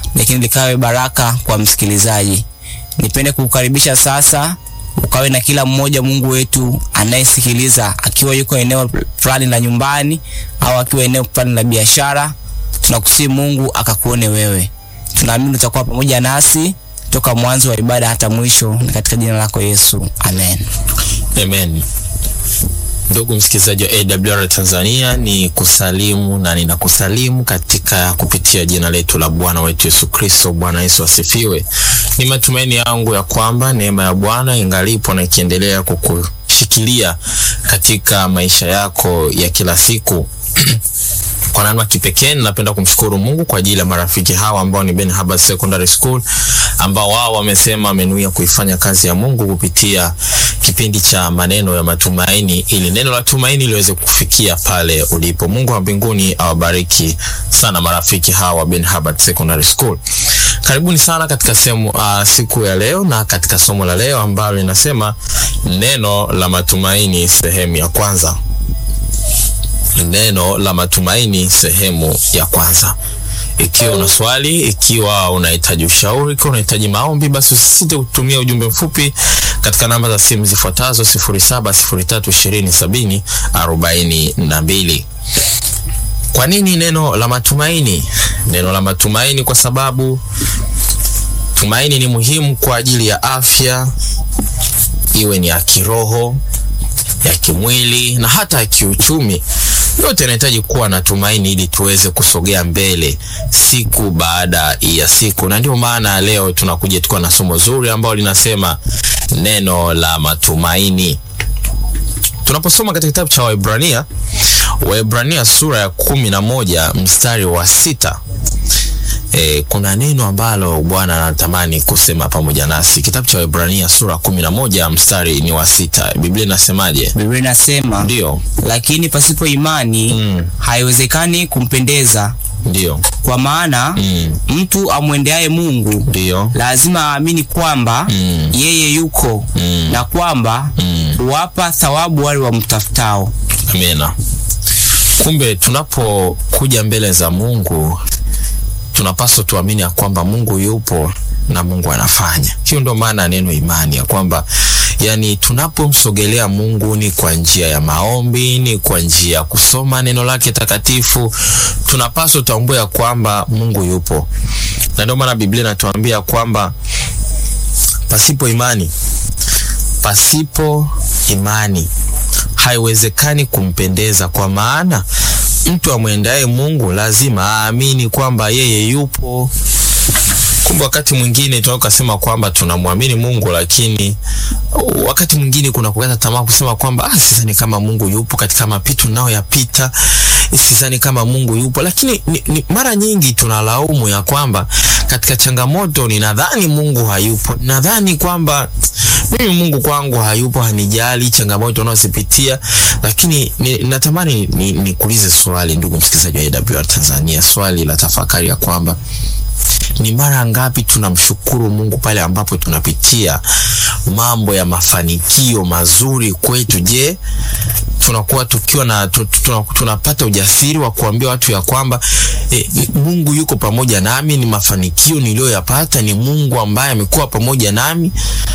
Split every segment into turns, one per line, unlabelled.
lakini likawe baraka kwa msikilizaji. Nipende kukukaribisha sasa ukawe na kila mmoja Mungu wetu anayesikiliza akiwa yuko eneo fulani la nyumbani au akiwa eneo fulani la biashara. Tunakusii Mungu akakuone wewe. Tunaamini utakuwa pamoja nasi toka mwanzo wa ibada hata mwisho, na katika jina lako Yesu, amen.
Amen. Ndugu msikilizaji wa AWR Tanzania, ni kusalimu na ninakusalimu katika kupitia jina letu la Bwana wetu Yesu Kristo. Bwana Yesu asifiwe. Ni matumaini yangu ya kwamba neema ya Bwana ingalipo na ikiendelea kukushikilia katika maisha yako ya kila siku. Kwa namna kipekee ninapenda kumshukuru Mungu kwa ajili ya marafiki hawa ambao ni Ben Habas Secondary School ambao wao wamesema wamenuia kuifanya kazi ya Mungu kupitia kipindi cha maneno ya matumaini ili neno la tumaini liweze kufikia pale ulipo. Mungu wa mbinguni awabariki sana marafiki hawa Ben Habas Secondary School. Karibuni sana katika sehemu uh, siku ya leo na katika somo la leo ambalo linasema neno la matumaini sehemu ya kwanza neno la matumaini sehemu ya kwanza. Ikiwa una swali, ikiwa unahitaji ushauri, ikiwa unahitaji maombi, basi usisite kutumia ujumbe mfupi katika namba za simu zifuatazo 0703207042. Kwa nini neno la matumaini? Neno la matumaini kwa sababu tumaini ni muhimu kwa ajili ya afya, iwe ni ya kiroho, ya kimwili na hata ya kiuchumi yote inahitaji kuwa na tumaini ili tuweze kusogea mbele siku baada ya siku, na ndio maana leo tunakuja tukiwa na somo zuri ambalo linasema neno la matumaini. Tunaposoma katika kitabu cha Waebrania, Waebrania sura ya kumi na moja mstari wa sita E, kuna neno ambalo Bwana anatamani kusema pamoja nasi. Kitabu cha Waebrania sura kumi na moja mstari ni wa sita. Biblia inasemaje?
Biblia inasema
Ndio,
lakini pasipo imani
Mm.
haiwezekani kumpendeza,
ndio,
kwa maana
Mm.
mtu amwendeaye Mungu
ndio,
lazima aamini kwamba
Mm.
yeye yuko
Mm.
na kwamba
Mm.
huwapa thawabu wale wamtafutao.
amina. Kumbe tunapokuja mbele za Mungu tunapaswa tuamini ya kwamba Mungu yupo na Mungu anafanya. Hiyo ndio maana ya neno imani, ya kwamba yani tunapomsogelea Mungu ni kwa njia ya maombi, ni kwa njia ya kusoma neno lake takatifu, tunapaswa tutambue ya kwamba Mungu yupo, na ndio maana Biblia inatuambia kwamba pasipo imani, pasipo imani haiwezekani kumpendeza, kwa maana mtu amwendaye Mungu lazima aamini kwamba yeye yupo. Kumbe wakati mwingine tunaweza kusema kwamba tunamwamini Mungu, lakini wakati mwingine kuna kukata tamaa kusema kwamba ah, sidhani kama Mungu yupo katika mapito nao yapita, sidhani kama Mungu yupo. Lakini ni, ni, mara nyingi tunalaumu ya kwamba katika changamoto ninadhani Mungu hayupo, nadhani kwamba mimi Mungu kwangu hayupo, hanijali changamoto unazozipitia. Lakini ni, natamani nikuulize ni swali, ndugu msikilizaji wa AWR Tanzania, swali la tafakari ya kwamba ni mara ngapi tunamshukuru Mungu pale ambapo tunapitia mambo ya mafanikio mazuri kwetu? Je, tunakuwa tukiwa na tu, tu, tunapata ujasiri wa kuambia watu ya kwamba eh, Mungu yuko pamoja nami, ni mafanikio niliyoyapata ni Mungu ambaye amekuwa pamoja nami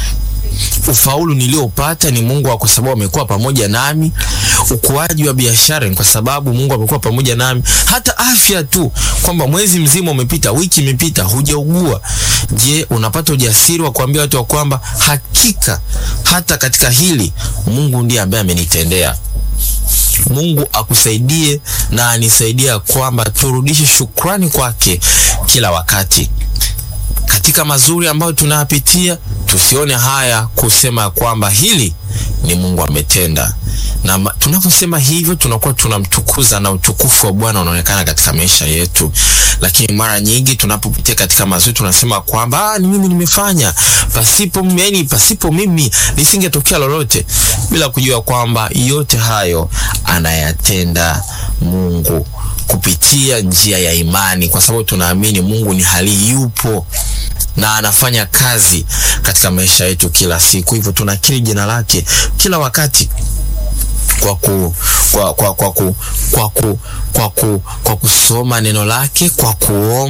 ufaulu niliopata ni Mungu kwa sababu amekuwa pamoja nami. Ukuaji wa biashara ni kwa sababu Mungu amekuwa pamoja nami. Hata afya tu, kwamba mwezi mzima umepita, wiki imepita, hujaugua. Je, unapata ujasiri wa kuambia watu wa kwamba hakika hata katika hili Mungu ndiye ambaye amenitendea. Mungu akusaidie na anisaidia kwamba turudishe shukrani kwake kila wakati katika mazuri ambayo tunayapitia, tusione haya kusema kwamba hili ni Mungu ametenda. Na tunaposema hivyo, tunakuwa tunamtukuza na utukufu wa Bwana unaonekana katika maisha yetu. Lakini mara nyingi tunapopitia katika mazuri, tunasema kwamba ah, ni mimi nimefanya, pasipo mimi, pasipo mimi lisingetokea lolote, bila kujua kwamba yote hayo anayatenda Mungu kupitia njia ya imani, kwa sababu tunaamini Mungu ni hali yupo na anafanya kazi katika maisha yetu kila siku. Hivyo tunakiri jina lake kila wakati kwa ku, kwa, kwa, kwa, ku, kwa, ku, kwa, ku, kwa kusoma neno lake, kwa kuomba